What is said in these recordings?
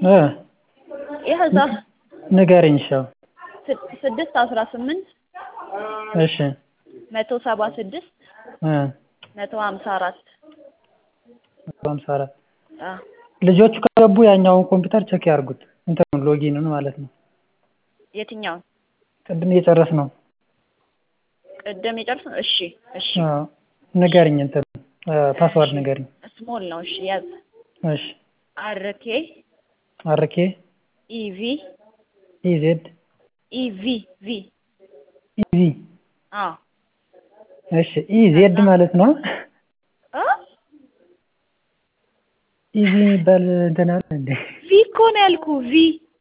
እ ይኸው እዛ ንገሪኝ እሺ አሁን ስድ- ስድስት አስራ ስምንት እሺ መቶ ሰባ ስድስት እ መቶ ሀምሳ አራት መቶ ሀምሳ አራት አዎ ልጆቹ ከገቡ ያኛውን ኮምፒውተር ቼክ ያድርጉት እንትኑን ሎጊኑን ማለት ነው የትኛውን ቅድም የጨረስነው ቅድም የጨረስነው እሺ እሺ አዎ ንገሪኝ እንትን ፓስዋርድ ንገሪኝ ስሞል ነው እሺ ያዝ እሺ አርኬ አርኬ ኢቪ ኢዜድ ኢቪ ቪ ኢዚ አዎ እሺ ኢዜድ ማለት ነው እ ኢዚ የሚባል እንትን አለ እንዴ ቪ እኮ ነው ያልኩህ ቪ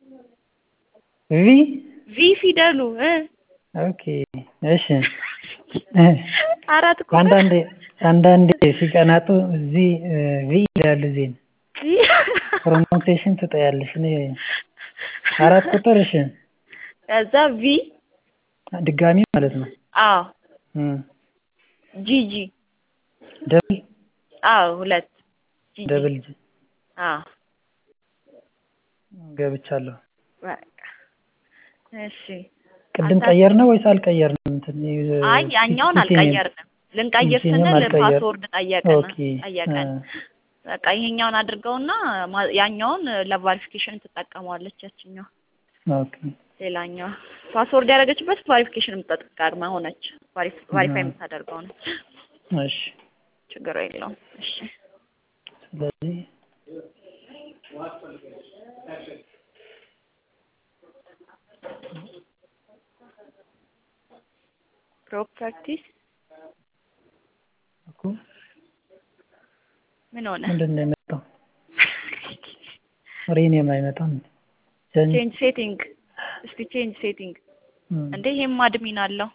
ቪ ቪ ፊደሉ እ ኦኬ እሺ እ አራት ቁጥር አንዳንዴ አንዳንዴ ሲቀናጡ እዚህ ቪ ይላሉ ዜን ፕሮናንሴሽን ትጠያለሽ እኔ አራት ቁጥር እሺ ከዛ ቪ ድጋሚ ማለት ነው አዎ እም ጂጂ ደብል አዎ ሁለት ጂጂ ደብል ጂ አዎ ገብቻለሁ በቃ እሺ ቅድም ቀየር ነው ወይስ አልቀየርንም እንትን አይ ያኛውን አልቀየርንም ልንቀይር ዩሲንም ስንል አልቀየር- ፓስወርድ ጠየቅን ኦኬ ጠየቀን እ በቃ ይሄኛውን አድርገውና ማ- ያኛውን ለቫሪፊኬሽን ትጠቀመዋለች ያችኛው ኦኬ ሌላኛዋ ፓስወርድ ያደረገችበት ቫሪፊኬሽን የምትጠቀማ ሆነች ቫሪፋይ እ የምታደርገው ነች እሺ ችግር የለውም እሺ ስለዚህ ፕሮፐርቲስ እኮ ምን ሆነ ምንድን ነው የመጣው ሪኔም አይመጣም ቼንጅ ቼንጅ ሴቲንግ እስቲ ቼንጅ ሴቲንግ እም እንዴ ይሄም አድሚን አለው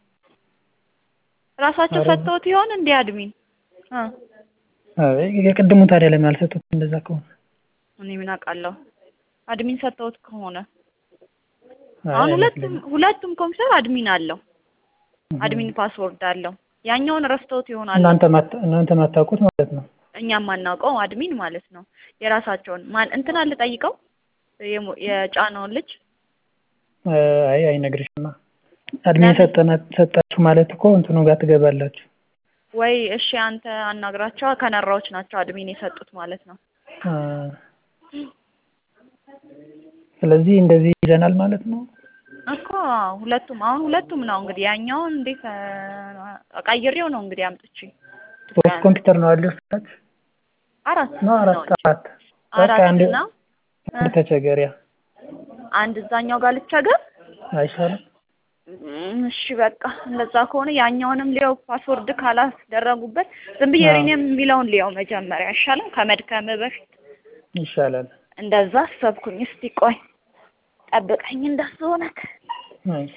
ራሳቸው ኧረ ሰጥተውት ይሆን እንዴ አድሚን እ አይ የቅድሙ ታዲያ ለምን አልሰጡት እንደዛ ከሆነ እኔ ምን አውቃለሁ አድሚን ሰጥተውት ከሆነ አይ አሁን ሁለቱም አይመስለኝም ሁለቱም ኮምፒውተር አድሚን አለው እህ አድሚን ፓስወርድ አለው ያኛውን ረስተውት ይሆናል እናንተ ማት እናንተ ማታውቁት ማለት ነው እኛም ማናውቀው አድሚን ማለት ነው የራሳቸውን ማን እንትን አለ ጠይቀው የሞ- የጫነውን ልጅ እ አይ አይነግርሽማ አድሚን ለምን ሰጠና ሰጣችሁ ማለት እኮ እንትኑ ጋር ትገባላችሁ ወይ እሺ አንተ አናግራቸው ከነራዎች ናቸው አድሚን የሰጡት ማለት ነው አ ስለዚህ እንደዚህ ይዘናል ማለት ነው እኮ ሁለቱም አሁን ሁለቱም ነው እንግዲህ ያኛውን እንዴት እ ቀይሬው ነው እንግዲህ አምጥቼ ሶስት ድጋሚ ኮምፒውተር ነው ያለው ስታት አራት ነው ነው አራት እንጂ አራት በቃ አራት አንድ እና እ አንድ ተቸገሪያ አንድ እዛኛው ጋር ልቸገር አይሻልም እም፣ እሺ በቃ እንደዛ ከሆነ ያኛውንም ሊያው ፓስወርድ ካላስደረጉበት ዝም ብዬ አዎ ሪኔም የሚለውን ሊያው መጀመሪያ አይሻልም ከመድከም በፊት ይሻላል እንደዛ አሰብኩኝ እስቲ ቆይ ጠብቀኝ እንደሱ ሆነክ እሺ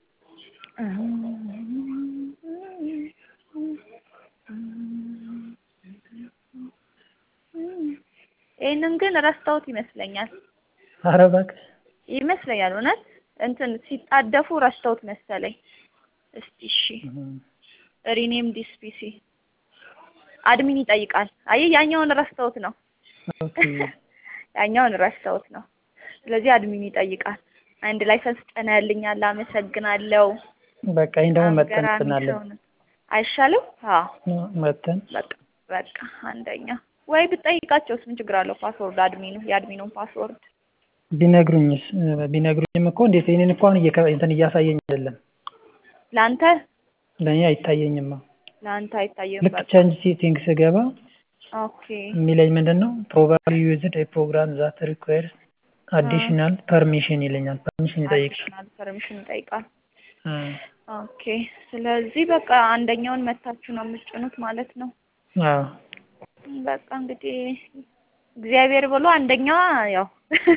ይህንን ግን ረስታውት ይመስለኛል ኧረ እባክሽ ይመስለኛል እውነት እንትን ሲጣደፉ ረስተውት መሰለኝ እስቲ እሺ እህ ሪኔም ዲስ ፒሲ አድሚን ይጠይቃል አየህ ያኛውን ረስተውት ነው ኦኬ ያኛውን ረስተውት ነው ስለዚህ አድሚን ይጠይቃል አንድ ላይሰንስ ጭነህልኛል አመሰግናለሁ በቃ ይሄን ደግሞ መጠን አስገራሚ እንጭናለን ሰው ነህ አይሻልም አዎ መጠን በቃ በቃ አንደኛ ወይ ብጠይቃቸውስ ምን ችግር አለው ፓስወርድ አድሚኑ የአድሚኑን ፓስወርድ ቢነግሩኝስ ቢነግሩኝም እኮ እንዴት ይሄንን እኮ አሁን እየከ እንትን እያሳየኝ አይደለም ለአንተ ለእኔ አይታየኝማ ለአንተ አይታየም ልክ በቃ ቼንጅ ሴቲንግ ስገባ ኦኬ የሚለኝ ምንድን ነው ፕሮባብሊ ዩዝድ ኤ ፕሮግራም ዛት ሪኳየርስ አዲሽናል ፐርሚሽን ይለኛል ፐርሚሽን ይጠይቃል አዲሽናል ፐርሚሽን ይጠይቃል እ ኦኬ ስለዚህ በቃ አንደኛውን መታችሁ ነው የምትጭኑት ማለት ነው አዎ በቃ እንግዲህ እግዚአብሔር ብሎ አንደኛዋ ያው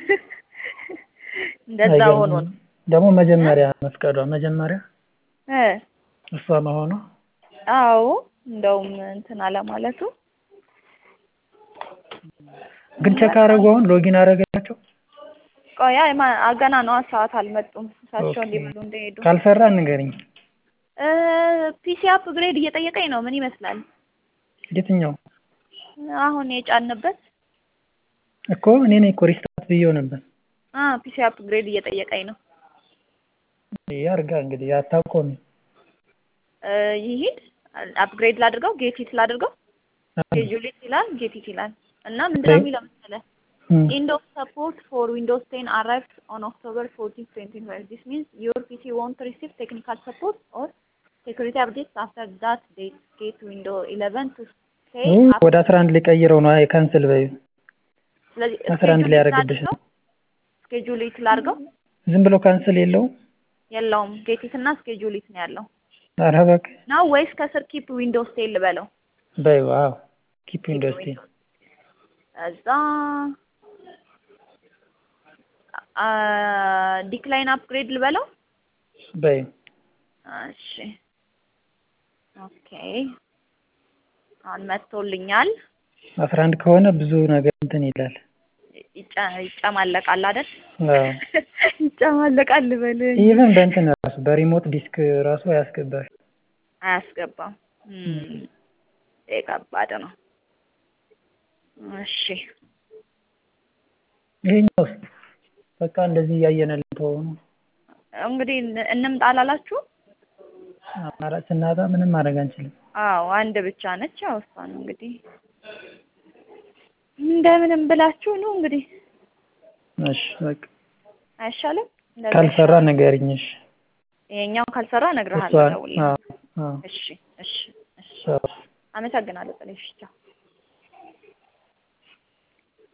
እንደዛ ሆኖ አይገርምም ነው ደግሞ መጀመሪያ መፍቀዷ መጀመሪያ እ እሷ መሆኗ አዎ እንደውም እንትን አለማለቱ ግን ቼክ አደረጉ አሁን ሎጊን አደረገላቸው ቆይ አይ ማ- ገና ነዋ ሰዓት አልመጡም እሳቸው ኦኬ እንዲብሉ እንደሄዱ ካልሰራ ንገሪኝ እ ፒሲ አፕግሬድ እየጠየቀኝ ነው ምን ይመስላል የትኛው አሁን የጫንበት እኮ እኔ ነኝ እኮ ሪስታርት ብዬው ነበር አ ፒሲ አፕግሬድ እየጠየቀኝ ነው። ያርጋ እንግዲህ አታውቀውም። እ ይሂድ አፕግሬድ ላድርገው ጌቲት ላድርገው ስኬጁሊት ይላል ጌቲት ይላል እና ምንድነው የሚለው መሰለህ End of support for Windows 10 arrived on October 14, 2025. This means your PC won't receive technical support or security updates after that date. Get Windows 11 to stay up. ወደ አስራ አንድ ሊቀይረው ነው። አይ ካንስል በይ። ስለዚህ አስራ አንድ ሊያደርግብሽ ነው። ስኬጁሊት ላድርገው ዝም ብሎ ካንስል የለውም። የለውም ጌቲት እና ስኬጁሊት ነው ያለው ኧረ እባክህ ነው ወይስ ከስር ኪፕ ዊንዶውስ ቴን ልበለው? በይ። ዋው ኪፕ ዊንዶውስ ቴን እዛ ዲክላይን አፕግሬድ ልበለው? በይ። እሺ ኦኬ አሁን መጥቶልኛል። አስራ አንድ ከሆነ ብዙ ነገር እንትን ይላል። ይጨ- ይጨማለቃል አይደል? አዎ ይጨማለቃል ልበል ኢቨን በእንትን ራሱ በሪሞት ዲስክ ራሱ አያስገባሽ። አያስገባም። እም፣ ይሄ ከባድ ነው። እሺ ይሄኛውስ በቃ እንደዚህ እያየን ልተው ነው። እንግዲህ እን- እንምጣ አላላችሁ? አማራጭ ስናጣ ምንም ማድረግ አንችልም። አዎ አንድ ብቻ ነች። ያው እሷን እንግዲህ እንደምንም ብላችሁ ነው እንግዲህ እሺ በቃ አይሻልም? እንደዛ ካልሰራ ይሻላል። ንገሪኝ። እሺ ይሄኛው ካልሰራ እነግርሃለሁ። እሷን ደውልልኝ። አዎ አዎ እሺ እሺ እሺ ቻው። አመሰግናለሁ ጥሌ። እሺ ቻው።